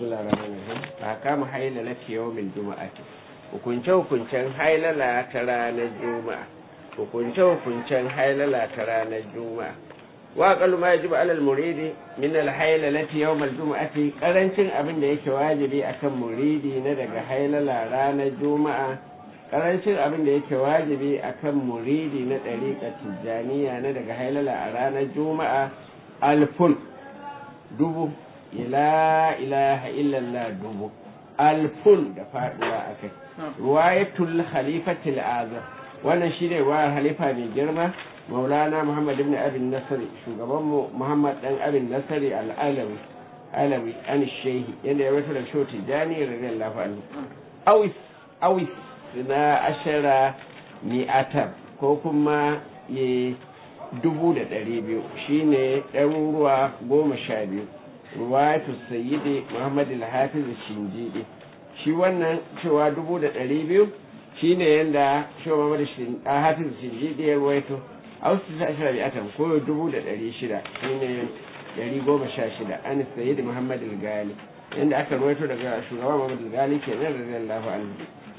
bismillahir rahmanir rahim ahkamu hailalati yawmil juma'ati hukunce hukuncen hailala ta ranar juma'a hukunce hukuncen hailala ta ranar juma'a wa aqallu ma yajibu alal muridi min al hailalati yawm al juma'ati karancin abin da yake wajibi akan muridi na daga hailala ranar juma'a karancin abin da yake wajibi akan muridi na dariqa tijaniya na daga hailala a ranar juma'a alfun dubu ila ilaha illallah dubu alfun da faduwa a kai ruwayatul khalifatul azam wannan shi ne ruwayar halifa mai girma maulana muhammad ibn abin nasari shugaban mu muhammad dan abin nasari al'alawi alawi an shehi yadda ya wata da sho tijani radiyallahu anhu awis awis na ashara mi'atar ko kuma ye dubu da ɗari biyu shine ɗaruruwa goma sha biyu ruwayatu sayyidi muhammad al-hafiz shinjidi shi wannan cewa dubu da ɗari biyu shine yanda shi muhammad al-hafiz shinjidi ya ruwaito a wasu ta ashirar bi'atan ko dubu da ɗari shida shine ɗari goma sha shida an sayyidi muhammad al-gali yanda aka ruwaito daga shugaban muhammad al-gali kenan radiyallahu anhu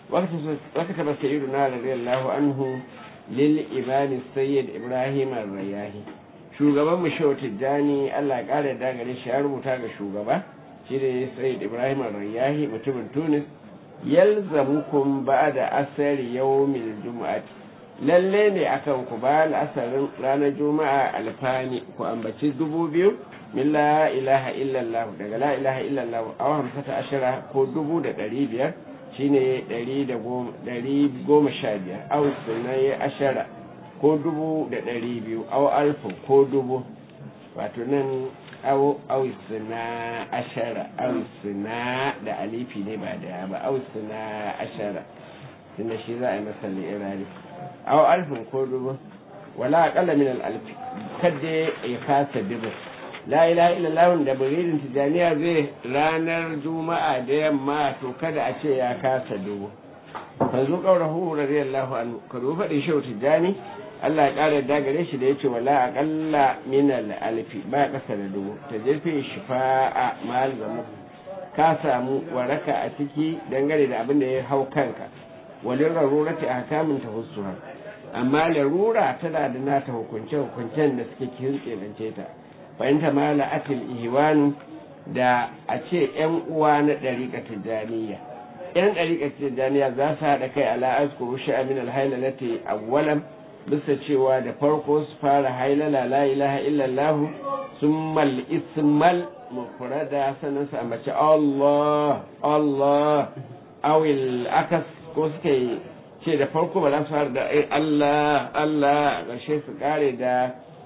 wakata ba sayyiduna radiyallahu anhu lil imam sayyid ibrahim ar-rayahi shugaban mu shehu tijjani Allah ya kare da gare shi ya rubuta ga shugaba shi ne sayyid ibrahim ar-rayahi mutumin tunis yalzamukum ba'da asari yawmil jumu'ati lalle ne akan ku ba asarin ranar juma'a alfani ku ambaci dubu biyu min la ilaha illallah daga la ilaha illallah a hamsata ashara ko dubu da ɗari biyar shine ɗari da goma sha biyar au sunaye ashara ko dubu da ɗari biyu au alfu ko dubu wato nan au au suna ashara au suna da alifi ne ba da ba au suna ashara tunda shi za a yi masa li'irari au alfin ko dubu wala aƙalla min al'alfi kadda ya kasa dubu la ilaha illallah da buridin tijaniya zai ranar juma'a da yamma to kada a ce ya kasa dubu fanzu qaurahu radiyallahu anhu ka zo faɗin shehu tijani Allah ya ƙara da gare shi da yace wala aqalla min alfi ba kasa da dubu ta jefe shifa'a mal zamu ka samu waraka a ciki dangane da abin da ya hau kanka walin rarurati ahkamin tahussuha amma larura tana da nata hukunce hukuncen da suke kirkirance ta fahimta mala atil ihwanu da a ce yan uwa na ɗariƙa tijjaniya yan ɗariƙa tijjaniya za su haɗa kai ala askuru sha'amin alhailalati awwalan bisa cewa da farko su fara hailala la ilaha illallah summal ismal mufrada sannan su ambaci Allah Allah awil akas ko suka ce da farko ba za su fara da Allah Allah ƙarshe su kare da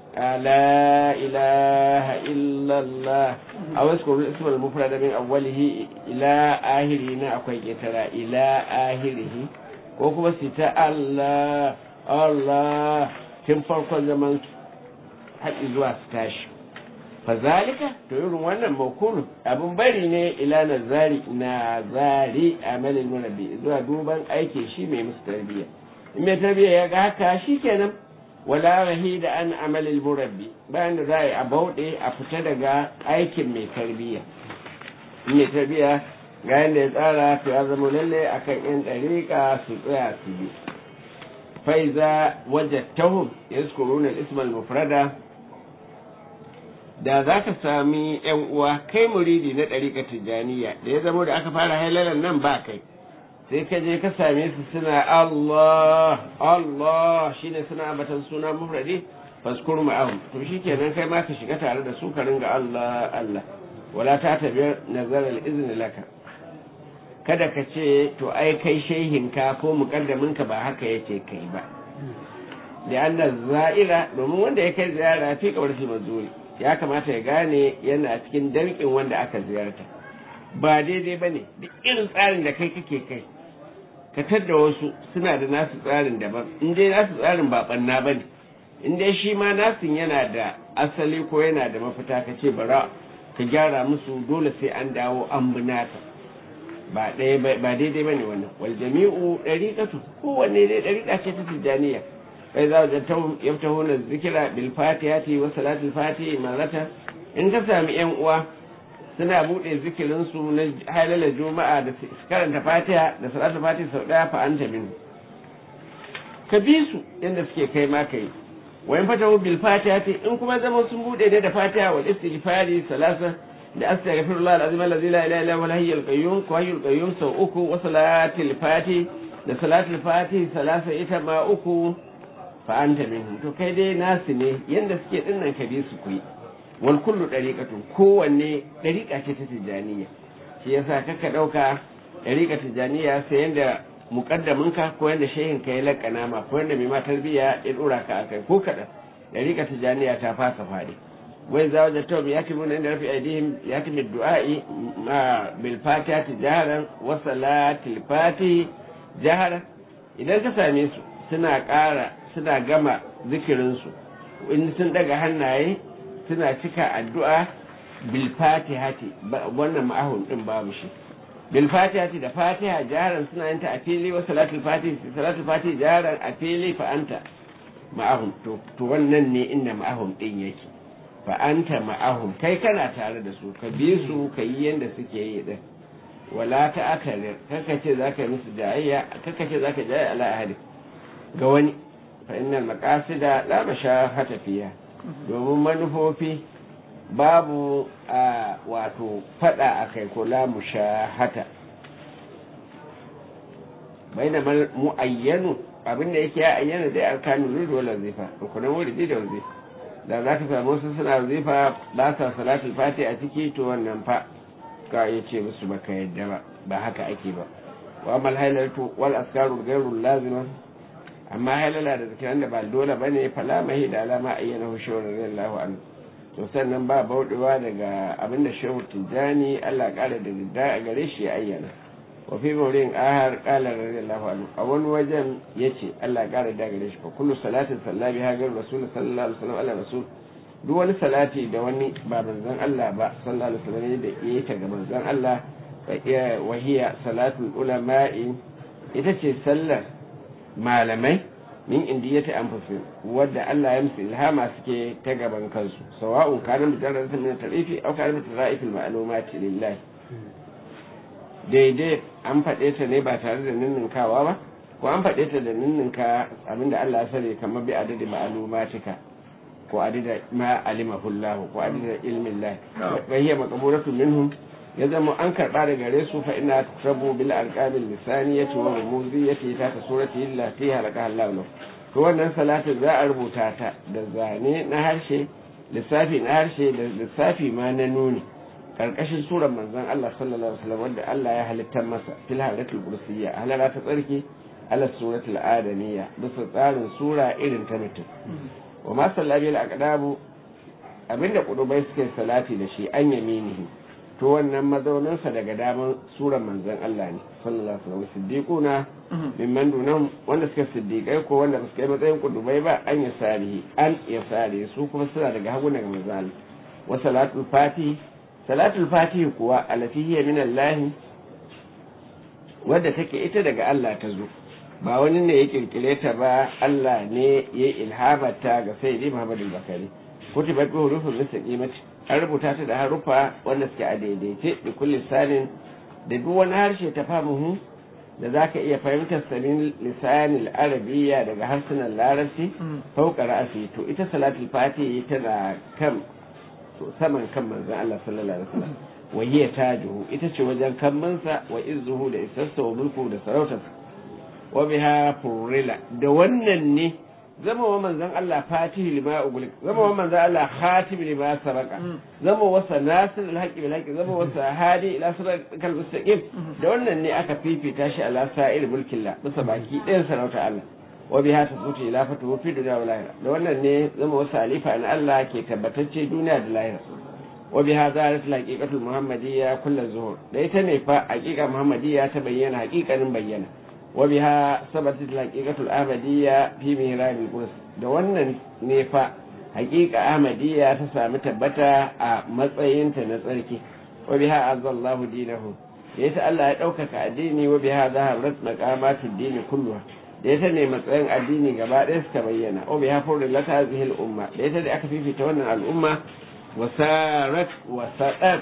لا إله إلا الله أو اذكر الاسم المفرد من أوله إلى آخره أكوي ترى إلى آخره وكما ستا الله الله تم فرق زمان حق إزوا ستاش فذلك تقول وانا موكول أبو بني ne إلى نزاري نزاري عمل المنبي إذا دوبان أيكي شي مي مستربية mai tarbiyya ya ga haka shi kenan wala rahi da an amalil murabbi bayan da za a yi a bauɗe a fita daga aikin mai tarbiyya mai tarbiyya ga yadda ya tsara to ya zama lalle akan yan ɗariƙa su tsaya su bi faiza wajattahum yazkuruna ismal mufrada da za ka sami yan uwa kai muridi na ɗariƙa tijjaniya da ya zama da aka fara halalan nan ba kai sai ka je ka same su suna Allah Allah shine suna ambatan suna mufradi faskur ma'ahum to shikenan kai ma ka shiga tare da su ka ringa Allah Allah wala ta tabiyar nazar al-izni laka kada ka ce to ai kai shehin ka ko mukaddamin ka ba haka yake kai ba da anna za'ira domin wanda ya kai ziyara fi kabar shi mazuri ya kamata ya gane yana cikin dankin wanda aka ziyarta ba daidai bane duk irin tsarin da kai kake kai ka da wasu suna da nasu tsarin daban in dai nasu tsarin ba banna ba ne in dai shi ma nasin yana da asali ko yana da mafita ka ce bara ka gyara musu dole sai an dawo an bi nata ba daidai ba ne wannan wal jami'u ɗariƙatu kowanne dai ɗariƙa ce ta tijjaniya kai za a yaftahu na zikira bil fatihati wa salatul fatihi marata in ka sami yan uwa suna buɗe zikirinsu na halalar juma'a da su karanta fatiha da salatu fatiha sau ɗaya fa anta min ka bi su yadda suke kai ma kai wayan fata bil fatiha in kuma zama sun buɗe ne da fatiha wal istighfari salasa da astaghfirullah alazim allazi la ilaha illa huwa al qayyum ko hayyul qayyum sau uku wa salatil fatiha da salatul fatiha salasa ita ma uku fa anta minhum to kai dai nasu ne yanda suke dinnan ka bi su kuyi wal kullu dariqatun kowanne dariqa ce ta tijaniya shi yasa kaka dauka dariqa tijaniya sai yanda muqaddamin ka ko yanda shehin ka ya lakana ma ko yanda mai ma tarbiya ya dora ka akai ko kada dariqa tijaniya ta fasa fadi wai za wajen tawbi ya kimu inda rafi aidihim ya kimi du'a'i ma bil fatihati jaharan wa salatil fatihi jaharan idan ka same su suna ƙara suna gama zikirinsu in sun daga hannaye suna cika addu'a bil fatihati wannan ma'ahun din babu shi bil fatihati da fatiha jaharan suna yin ta a fili wa salatul fatihi salatul fatihi jaharan a fili fa anta ma'ahum to to wannan ne inda ma'ahum din yake fa anta ma'ahum kai kana tare da su ka bi su ka yi yanda suke yi din wala ta akalir kaka ce zaka yi musu jayayya kaka ce zaka jayayya ala ahadi ga wani fa innal maqasida la mashahata fiha domin manufofi babu a wato fada a kai ko la mushahata bai da mu'ayyanu abinda yake ya ayyana dai alkanu rudu wala zifa rukunan wuridi da wazifa da za ka samu wasu suna wazifa ba sa salatul fati a ciki to wannan fa ka iya ce musu baka yadda ba ba haka ake ba wa amal hailatu wal askaru gairu lazima amma hailala da zikiran da ba dole ba ne fala mahi da alama ayyana hu shehu radiyallahu anhu to sannan ba bauɗewa daga abin da shehu tijjani Allah ƙara da didda a gare shi ya ayyana wa fi maurin ahar ƙala radiyallahu anhu a wani wajen yace Allah ƙara da gare shi fa kullu salatin sallabi ha gar rasul sallallahu alaihi wasallam ala rasul duk wani salati da wani ba manzon Allah ba sallallahu alaihi wasallam da yake ta ga manzon Allah wa hiya salatul ulama'i ita ce sallar malamai min indiyati anfusihim wadda Allah ya musu ilhama suke ta gaban kansu sawa'un kana mujarradatan min tarifi aw kana min tara'ifil ma'lumati lillahi daidai an faɗe ta ne ba tare da ninninkawa ba ko an faɗe ta da ninninka abinda Allah ya sani kamar bi adadi ma'lumatika ko adada ma alimahu Allah ko adada ilmin Allah wa hiya maqburatu minhum ya zama an karɓa da gare su fa ina rabu bil alqabil lisaniyati wa rumuziyati ta ta surati illati halaka Allah lahu to wannan salatu za a rubuta ta da zane na harshe lissafi na harshe da lissafi ma na nuni karkashin surar manzon Allah sallallahu alaihi wasallam wanda Allah ya halitta masa fil halatul kursiyya halala ta tsarki ala suratul adamiyya bisa tsarin sura irin ta mutum wa ma sallabi al aqdabu abinda kudubai suke salati da shi an yaminihi to wannan mazauninsa daga daman suran manzon Allah ne sallallahu alaihi wasallam siddiquna mimman dunan wanda suka siddiqai ko wanda ba su kai matsayin kudubai ba an ya sarihi an ya sare su kuma suna daga hagu daga manzon wa salatul fati salatul fati kuwa alati hiya min Allah wadda take ita daga Allah ta zo ba wani ne ya kirkire ta ba Allah ne ya ilhamata ga sayyidi Muhammadu Bakari kutibat bi hurufin mustaqimati an rubuta ta da harufa wanda suke a daidaice da kullum sanin da duk wani harshe ta fahimu da za ka iya fahimtar sanin lisanin arabiya daga harsunan larabci fauka ra'asi to ita salatul fati tana kan saman kan manzon Allah sallallahu alaihi wasallam wa hiya tajuhu ita ce wajen kammansa wa izzuhu da isarsa wa mulku da sarautarsa wa biha furila da wannan ne zama wa manzan Allah fatihi lima ugulik zama wa manzan Allah khatim lima sabaka zama wa sanasir alhaqi bil haqi zama wa sahadi ila siratal mustaqim da wannan ne aka fifita shi ala sa'ir mulkin la bisa baki ɗayan sarauta Allah wa biha tasutu ila fatu fi dunya wal akhirah da wannan ne zama wa salifa an Allah ke tabbatacce duniya da lahira wa biha zalat alhaqiqatul muhammadiyya kullu zuhur da ita ne fa haqiqa muhammadiyya ta bayyana haqiqanin bayyana وبها ثبتت الحقيقة الأحمدية في مهراب القدس da wannan ne fa haƙiƙa ahmadiyya ta sami tabbata a matsayinta na tsarki wa biha azzallahu dinahu da ita Allah ya ɗaukaka addini wa biha zaharat maqamatud dini kulluha da ita ne matsayin addini gaba ɗaya suka bayyana wa biha furrilat hadhihi al-umma da ita da aka fifita wannan al'umma wasarat wasadat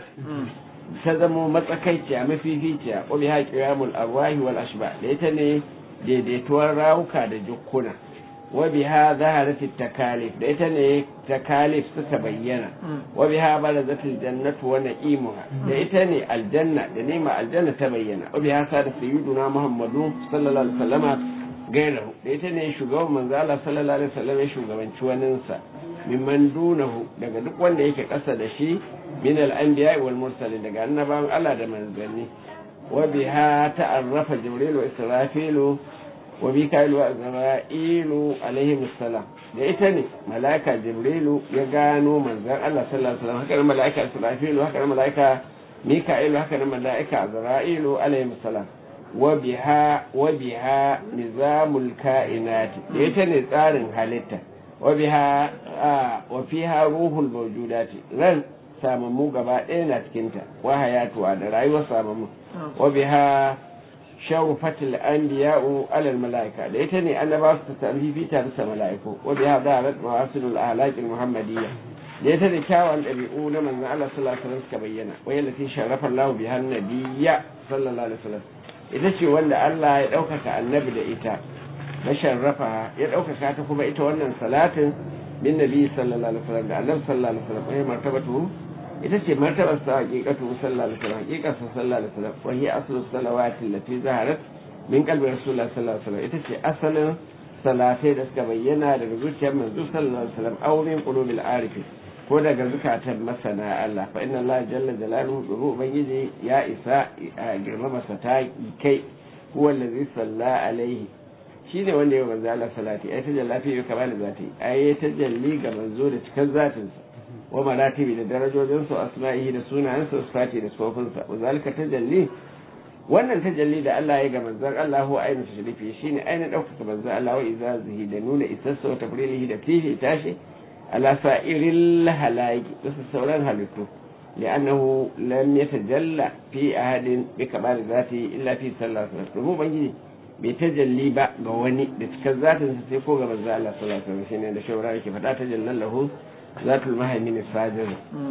ta zamo matsakaiciya mafificiya wa biha qiyamul arwahi wal ashba da ita ne daidaituwar rawuka da jukkuna wa biha zaharat takalif da ita ne takalif suka bayyana wa biha barazatul jannatu wa na'imuha da ita ne aljanna da nema aljanna ta bayyana wa biha sada sayyiduna muhammadu sallallahu alaihi wasallama gairahu da ita ne shugaban manzo Allah sallallahu alaihi wasallam ya shugabanci waninsa mimman dunahu daga duk wanda yake ƙasa da shi min al-anbiya wal mursalin daga annabawan Allah da manzanni wa biha ta'arrafa jibril wa israfilu wa mikail wa azra'ilu alaihim assalam da ita ne malaika jibrilu ya gano manzon Allah sallallahu alaihi wasallam haka nan malaika israfilu haka nan malaika mikail haka nan malaika azra'ilu alaihim assalam wa biha wa biha nizamul kainati da ita ne tsarin halitta wa biha wa fiha ruhul mawjudati ran samammu gaba ɗaya na cikinta wa hayatuwa da rayuwar samammu wa biha shawfatul anbiya'u alal malaika da ita ne annaba su tarhifi ta bisa malaiku wa biha darat mawasilul ahlaq al muhammadiyya da ita ne kyawun ɗabi'u na manzon Allah sallallahu alaihi wasallam suka bayyana wa yallati sharafa Allah biha nabiyya sallallahu alaihi wasallam ita ce wanda Allah ya ɗaukaka annabi da ita na sharrafa ya ɗaukaka ta kuma ita wannan salatin min nabi sallallahu alaihi wasallam da annabi sallallahu alaihi wasallam ai martabatu ita ce martabar sa haqiqatu sallallahu alaihi wasallam haqiqatu sallallahu alaihi wasallam wa hiya aslu salawati allati zaharat min qalbi rasulullah sallallahu alaihi wasallam ita ce asalin salatai da suka bayyana daga zuciyar manzo sallallahu alaihi wasallam aw min qulubil arifi ko daga zukatan masana Allah fa inna Allah jalla jalaluhu domin ubangiji ya isa a girmama sa ta kai huwa allazi salla alaihi shine wanda ya manzo Allah salati ai tajalla fi kamal zati ai tajalli ga manzo da cikin zatin sa wa maratibi da darajojin su asma'ihi da sunayen sa sifati da sifofin sa wa zalika tajalli wannan tajalli da Allah ya ga manzon Allah huwa ainihin sharifi shine ainihin ɗaukaka manzon Allah wa izazihi da nuna isassa wa tafrilihi da fihi tashi على سائر الهلاك بس السوران هلكو لأنه لم يتجلى في أحد بكمال ذاته إلا في صلى الله عليه وسلم مو بنجي بيتجلي با غواني بتكن ذات سيكو غما الله صلى الله عليه وسلم شنو ده شورا كيف تجلى له ذات المهيمن الفاجر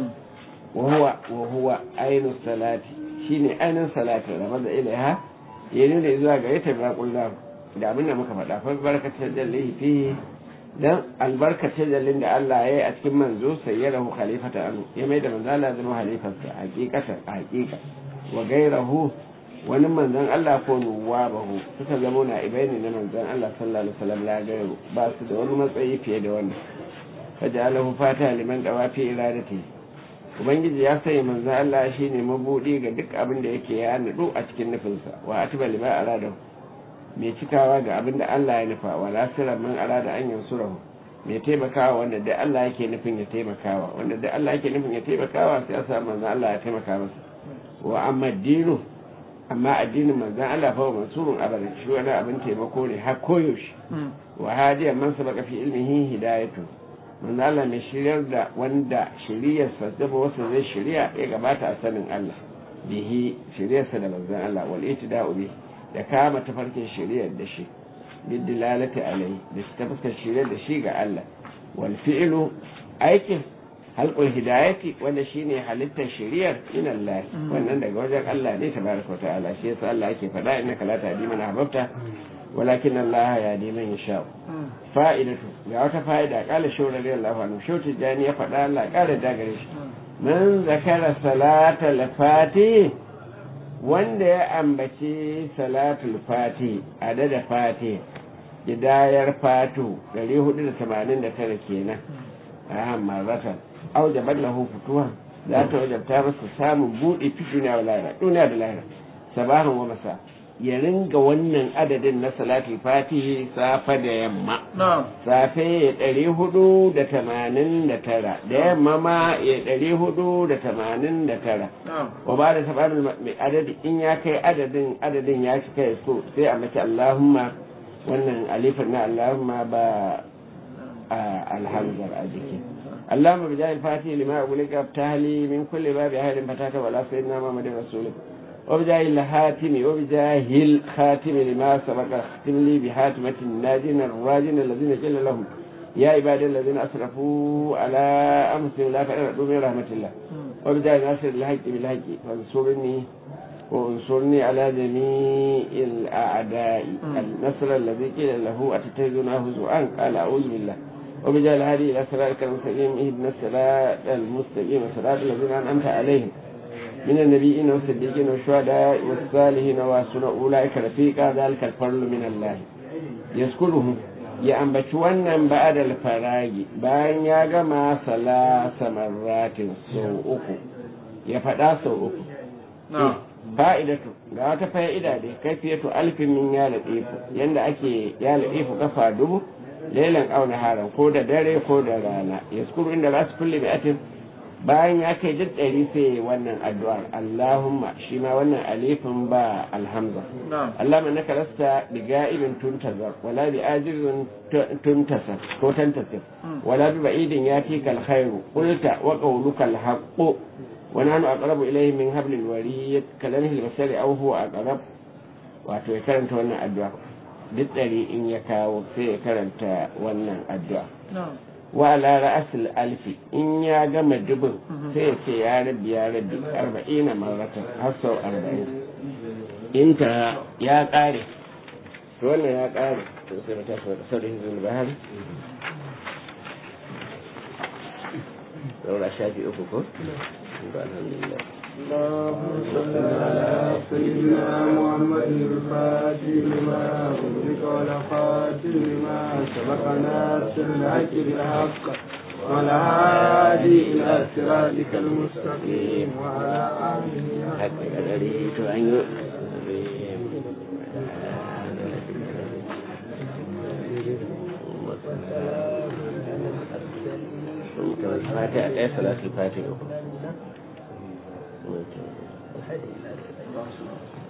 وهو وهو عين الصلاة شيني عين الصلاة رمز إليها ينون إذا غيرت ما قلنا da abin da muka faɗa fa barkatar jalli fihi dan albarkacin dalilin da Allah ya yi a cikin manzo sai ya rahu khalifata anu ya mai da manzo Allah zama halifarsa hakikatan a hakika wa gairahu wani manzon Allah ko nuwabahu suka zama na ibaini na manzon Allah sallallahu alaihi wasallam la gairu ba su da wani matsayi fiye da wannan fajalahu fata liman dawafi iradati ubangiji ya sanya manzon Allah shine mabudi ga duk abin da yake ya nadu a cikin nufinsa wa atiba lima aradahu mai cikawa ga abin da Allah ya nufa wa lasirar man arada an yansurahu mai taimakawa wanda da Allah yake nufin ya taimakawa wanda da Allah yake nufin ya taimakawa sai ya sa manzon Allah ya taimaka masa wa amma dinu amma addinin manzon Allah fa mansurun abada shi wani abin taimako ne har koyaushe wa hadiya man sabaka fi ilmihi hidayatu manzon Allah mai shiryar da wanda shiriyarsa zaba wasu zai shirya ya gabata a sanin Allah bihi shiryarsa da manzon Allah wal itida'u bihi da kama tafarkin shiriyar da shi bidilalati alai da su tafarkin shiriyar da shi ga Allah wal fi'lu aikin halqul hidayati wanda shine halittar shiriyar min Allah wannan daga wajen Allah ne tabaraka wa ta'ala shi yasa Allah yake faɗa innaka la tahdi man ahbabta walakin Allah yahdi man yasha fa'idatu ga wata fa'ida kala shawra radiyallahu anhu shawti jani ya faɗa Allah kara dagare shi man zakara salata al-fatih wanda ya ambaci salatul fati adada fati gidayar fatu 489 kenan a marratan aujabar lahu fituwa za ta wajabta masa samun buɗe fi duniya da lahira duniya da lahira sabahan wa masa ya ringa wannan adadin na salatul fati safa da yamma safe ya ɗari hudu da tamanin da tara da yamma ma ya ɗari hudu da tamanin da tara wa ba da tabarin mai adadi in ya kai adadin adadin ya cika ya so sai a mace allahumma wannan alifin na allahumma ba alhamdar a jiki اللهم بجاه الفاتح لما أقولك ابتهلي من كل باب أهل فتاك ولا سيدنا محمد رسولك وبجاه الهاتم وبجاه الخاتم لما سبق اختم لي بحاتمة الناجين الراجين الذين جل لهم يا عبادي الذين أسرفوا على أنفسهم لا تقنطوا من رحمة الله وبدأ ناصر الحق بالحق فانصرني وانصرني على جميع الأعداء النصر الذي قيل له أتتخذون هزوءا قال أعوذ بالله وبجعل هذه إلى صراطك المستقيم اهدنا الصراط المستقيم صراط الذين أنعمت عليهم من النبيين والصديقين والشهداء والصالحين وحسن أولئك رفيقا ذلك الفضل من الله يذكرهم ya ambaci wannan ba'adal faragi bayan ya gama salasa marratin sau uku ya faɗa sau uku fa'idatu ga wata fa'ida da kaifiyatu alfin min ya laɗefu yanda ake ya laɗefu kafa dubu lailan auna haran ko da dare ko da rana ya skuru inda za su kulle atin bayan ya kai duk ɗari sai wannan addu'ar Allahumma shi ma wannan alifin ba alhamza Allahumma naka lasta bi ga'ibin tuntazar wala bi ajizin tuntasar ko tantasir wala bi ba'idin ya fi kal khairu qulta wa qawluka al haqqu wa nahnu aqrabu ilayhi min hablil wariyyat kalamihi al basari aw huwa aqrab wato ya karanta wannan addu'a duk ɗari in ya kawo sai ya karanta wannan addu'a wa ala ra'asul alfi in ya gama dubin sai ya ce ya rabbi ya rabbi arba'ina marratan har sau arba'in in ta ya kare to wannan ya kare to sai mata su da saurin hizbul bahar saura shafi uku ko ba alhamdulillah اللهم صل على سيدنا محمد الفاتح لما أغلق والخاتم لما سبق ناصر الحق بالحق والهادي إلى صراطك المستقيم وعلى آله حق قدره تعني الفاتحة ايه صلاة الفاتحة